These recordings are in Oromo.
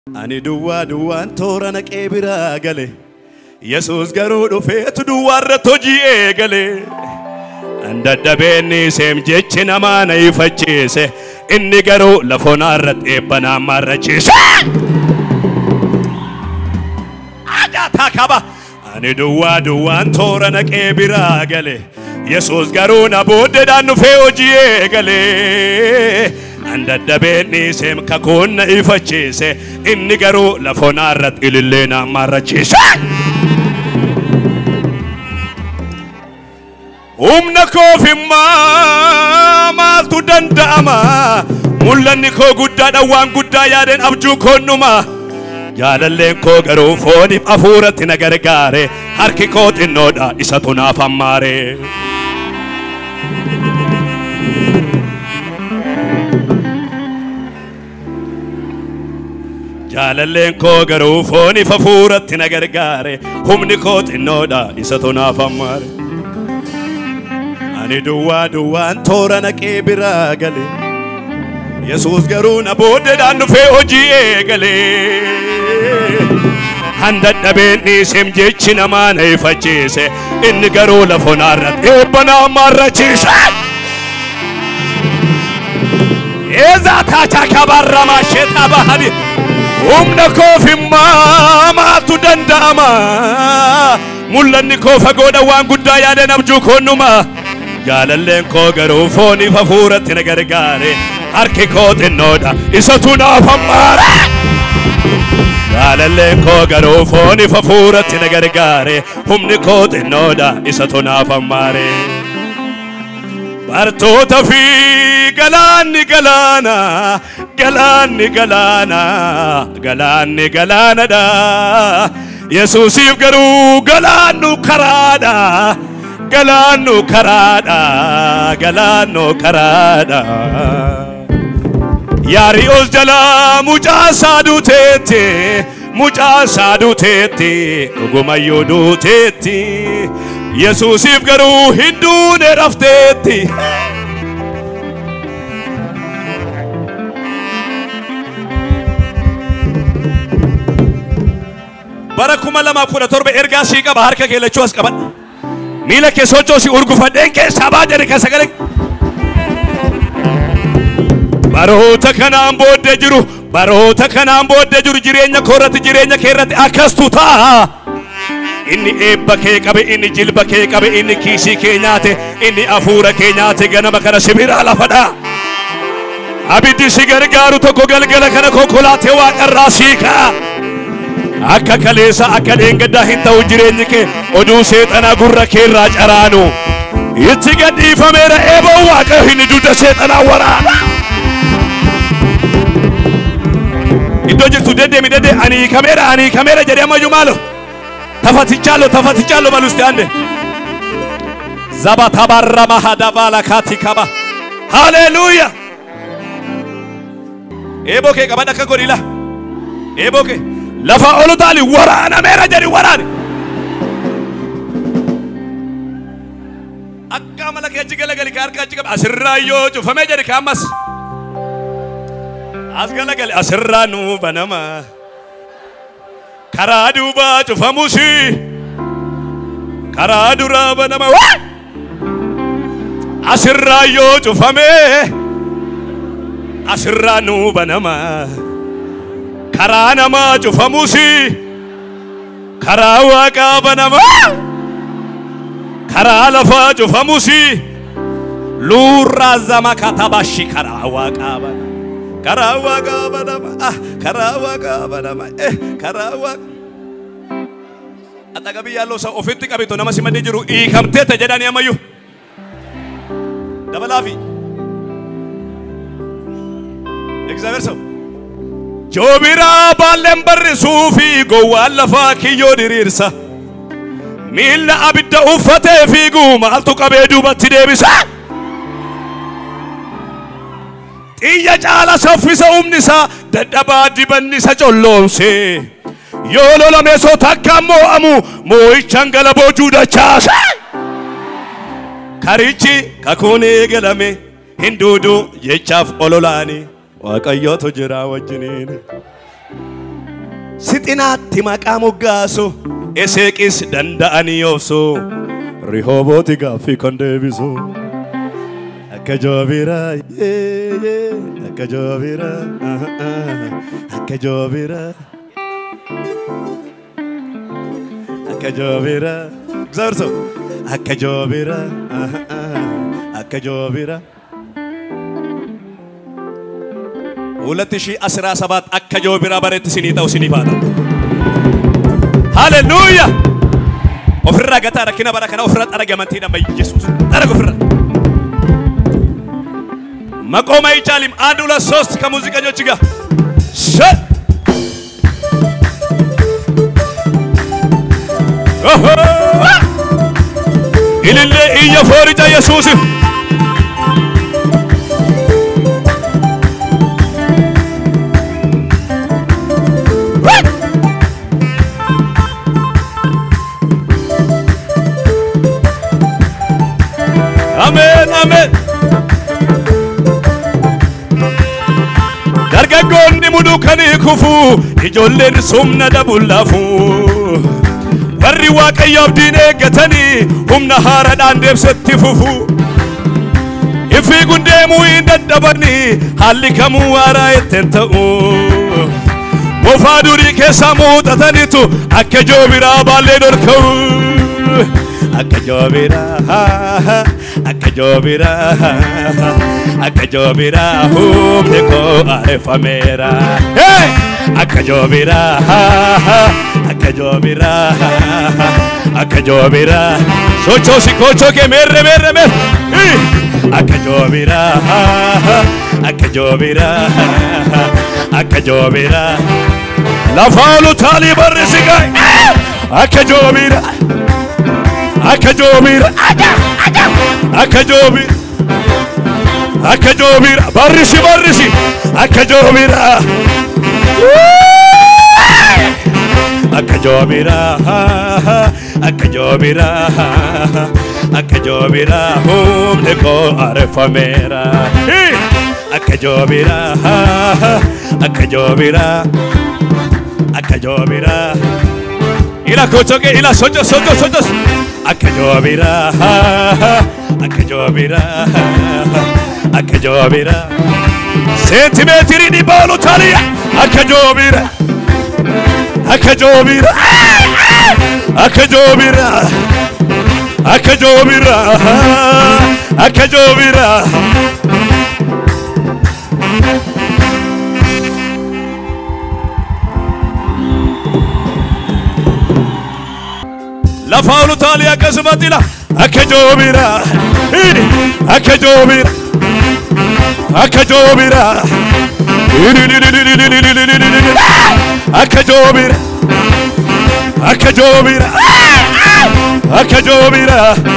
Ani duwwaa duwwaan toora naqee biraa gale. Yesuus garuu dhufeetu duwwaarratti hojii eegale. An dadhabeenni seem jechi namaa na ifachiise. Inni garuu lafoonaa irratti eebba naan marrachiise. Ajaataa qaba. Ani duwwaa duwwaan toora naqee biraa gale. Yesuus garuu na booddeedhaan dhufee hojii eegale. An dadhabeenni seem kakuun na ifachiise. Inni garuu lafoonaa irratti ilillee naan marrachiise. Humna koofimmaa maaltu danda'ama? Mul'anni koo guddaadha waan guddaa yaadeen abjuu koonnuma. Jaalalleen koo garuu fooniif hafuuratti na gargaare. Harki koo xinnoodha isatu naaf hammaare. Jaalalleen koo garuu fooniif hafuuratti na gargaare. Humni koo xinnoodha isatu naaf hammaare. Ani duwwaa duwwaan toora naqee biraa gale. Yesuus garuu na booddeedhaan dhufee hojii eegale. Han dadhabeen dhiiseem jechi namaa na ifachiise. Inni garuu lafoonaa irratti eebba naa marrachiise. Eezaa taachaa kabarramaa sheetaa bahani. Humna koofimmaa maaltu danda'ama? Mul'anni koo fagoodha waan guddaa yaadeen abjuu koonnuma. Jaalalleen koo garuu fooniif hafuuratti na gargaare. Harki koo xinnoodha isatu naaf hammaare. Jaalalleen koo garuu fooniif hafuuratti na gargaare. Humni koo xinnoodha isatu naaf hammaare. Bartoota fi galaanni galaana, galaanni galaana, galaanni galaanadha. Yesuusiif garuu galaannu karaadha. galaannu karaadha galaannu karaadha yaari'oos jalaa mucaa saaduteetti mucaa saaduteetti dhugumayyuu duuteetti yesuusiif garuu hin duune rafteetti. bara kuma lamaaf kudha torba ergaa sii qaba harka kee lachuu as qabadha. miila kee sochoosi urgufadheen keessaa baa jedhe kan sagalee baroota kanaan booddee jiru baroota kanaan booddee jiru jireenya koo irratti jireenya kee irratti akkastu ta'a inni eebba kee qabe inni jilba kee qabe inni kiisii kee nyaate inni afuura kee nyaate ganama kana sibiraa lafadha abiddi si gargaaru tokko galgala kana konkolaatee waaqarraa siikaa akka kaleessa akka dheengaddaa hin ta'u jireenyi kee oduu seexanaa gurra kee irraa caraanu itti gadhiifameera eeboo waaqa hin dudda seexanaa waraana. Iddoo jirtu deddeemi dedde ani kameera ani kameera jedhee ammayyuu maalo tafatichaallo tafatichaallo balusti ande zabatabarra mahadabaala kaati kaba haleluuya eeboo kee qabadha akka godhila eeboo kee. lafa olu taali waraanameera jedhi waraane akka amala kee achi galagali ka harka achi qabe asirraa yoo cufamee jedhi ka ammas as galagali asirraa nuu banama karaa duubaa cufamusi karaa duraa banama asirraa yoo cufamee asirraa nuu banama. karaa namaa cufamusi karaa waaqaa banamaa karaa lafaa cufamusi luurraa zama katabashi karaa waaqaa banama karaa waaqaa banama ah karaa waaqaa banama eh karaa waaqa Attaqa yaalloo isa ofitti qabito nama simadee jiru hiikamteeta jedhanii ammayyuu dabalaafi እግዚአብሔር ሰው Joobiraa baalleen barrisuu fi gowwaan lafaa kiyyoo diriirsa. Miilla abidda uffatee fiiguu maaltu qabee duubatti deebisa. Xiyya caala saffisa humni isaa dadhabaa dibanni isa colloomse. Yoo lola meesoo takkaan moo'amu moo'ichaan gala boojuu dachaase. Karichi kakuun eegalame hin duudu jechaaf ololaani waaqayyootu jira wajjiniin. sixinaatti maqaa moggaasu eseeqis danda'anii obsu rihoobooti gaaffii kan deebisu akka joobiraa yee, yee, akka joobiraa ah, ah, akka joobiraa akka joobiraa እግዚአብሔር ሰው akka joobiraa ah, ah, akka joobiraa 2017 akka joobiraa bareetti sinii ta'u sinii faata. Haleluuyaa! Ofirraa gataa rakkina bara kana ofirraa xaraga amantii dhamma Yesuus. Xaraga ofirraa. መቆም አይቻልም። አንድ ሁለት ሶስት ከሙዚቀኞች ጋር ሸ ኦሆ! ኢልሌ እየፎርጫ ኢየሱስ አሜን አሜን dargaggoonni mudukanii kufu ijoolleen sumna dabullaafu warri waaqayyo abdiin eeggatanii humna haaraadhaan deebsetti fufu ifii gundeemuu hin dadhabanii haalli kamuu waaraa ittiin ta'u bofaa durii keessaa muuxatanitu akka joobiraa baallee dorka'u akka joobiraa akka joobiraa akka joobiraa humni koo areeffameera Hey! akka joobiraa akka joobiraa akka joobiraa sochoosi kochoo kee meerre meerre meerre akka joobiraa akka joobiraa akka joobiraa lafa olu taalii barrisi gaa'e akka joobiraa akka joobiraa akka joobiraa akka joobira barrisi barrisi akka joobira akka joobira akka joobira akka joobira humni koo areeffameera akka joobira akka joobira akka joobira ila kochoke ila socho socho socho akka joobira akka joobira akka joobira seentimeetirii dhibba olu taliya akka joobira akka joobira akka joobira akka joobira akka joobira lafa olu taliya akkasumatti ila akka joobira akka joobira akka joobira akka joobira akka joobira akka joobira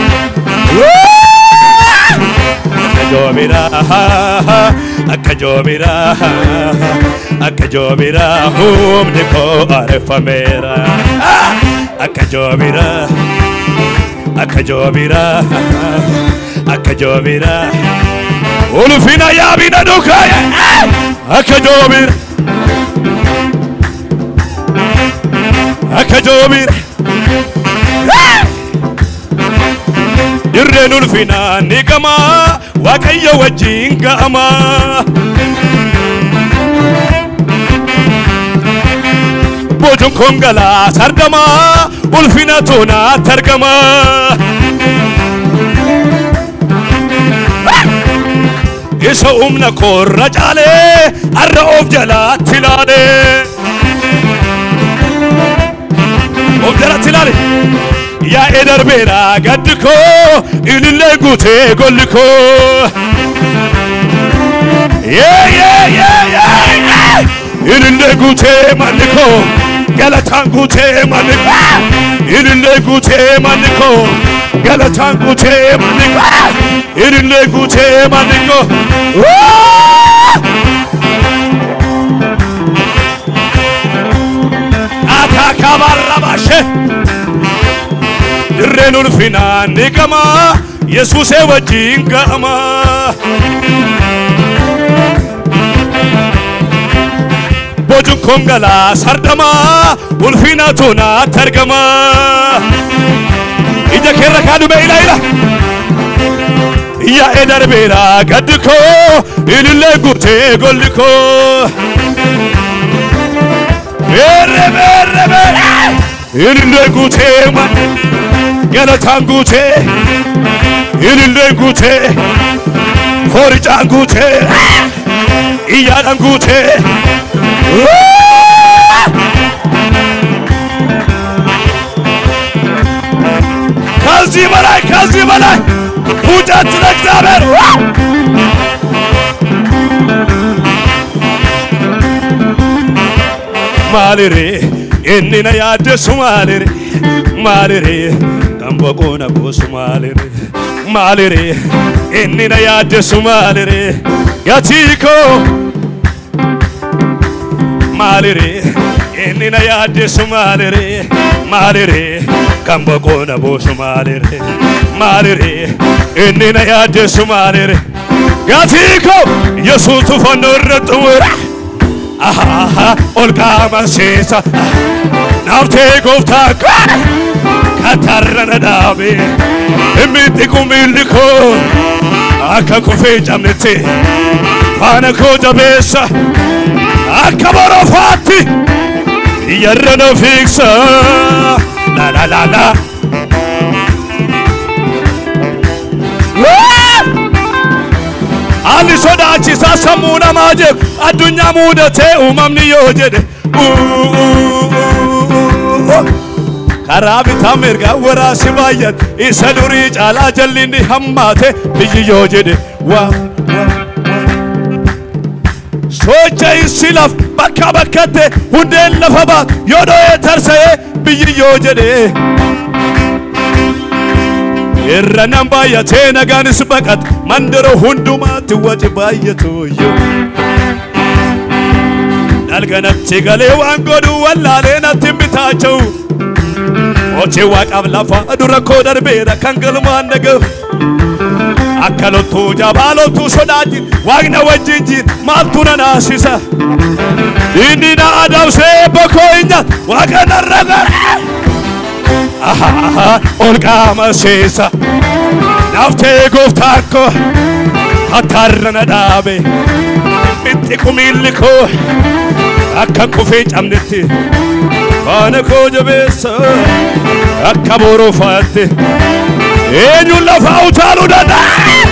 akka joobira akka joobira akka joobira humni koo areeffameera akka joobira akka joobira akka joobira ulfina yaabina dhukaaya akka joobira akka joobira dirreen ulfinaa ni gama waaqayyo wajjin ga'ama bojuun kongalaas argama ulfina toonaatti argama isa humna koorra caalee arra of jalaatti ilaale of jalatti ilaale yaa'ee darbeera gaddi koo ilillee guutee golli koo yee yee yee yee ilillee guutee manni koo galataan guutee manni koo ilillee guutee manni koo galataan guutee manni koo ilillee guutee manni koo ataakabarrabashe dirreen ulfinaa ni gama yesuusee wajjin ga'ama kabajuun kongalaa sardamaa ulfinatu naatti argama ija keerra kaadhume ila ila yaa'ee darbeera gaddi koo ilillee guutee golli koo Errebe errebe ilillee guutee ma galataan guutee ilillee guutee fooricaan guutee iyyaadhaan guutee ከዚህ በላይ ከዚህ በላይ ፉጨት ለእግዚአብሔር ማልሬ እኒነ ያደሱ ማልሬ ማልሬ ቀንበቆነ ጎሱ ማልሬ ማልሬ እኒነ ያደሱ ማልሬ ያቲኮ ማልሬ እኒነ ያደሱ ማልሬ ማልሬ ቀንበቆነ ቦሱ ማልሬ ማልሬ እኒነ ያደሱ ማልሬ ያቲኮ የሱቱ ፈኖ ረጥሙራ ahaha olqaama seesa naaftee gooftaa koo katarrana dhaabe mitti kumilli koo akka kufee cabnetti faana koo jabeessa akka borofaatti yarra na fiigsa la la la la Haalli sodaachisaa sammuu namaa jeeku addunyaa muudatee uumamni yoo jedhe karaa bitaa mirgaa waraasi baay'ate isa durii caalaa jallinni hammaate biyyi yoo jedhe waa socha issi laf bakka bakkatti hundeen lafa baat yoo dho'ee tarsa'ee biyyi yoo jedhe irra nan baay'atee nagaanis baqat mandara hundumaatti waci baay'atuuyyu dalganatti galee waan godhu wallaalee natti bitaacha'u mochee waaqaaf lafa dura koo darbeera kan galmaan dhaga'u akka loltuu jabaa loltuu sodaatiin waaqna wajjin jiin maaltu na naasisa inni na adamsee bokkoo hin nyaatu waaqa narra gara ahaha ol qaama seesa naftee gooftaa koo hattaarra na dhaabe mitti kumiilli koo akka kufee cabnetti faana koo jabeessa akka boroofaatti eenyuun lafaa utaaluu danda'a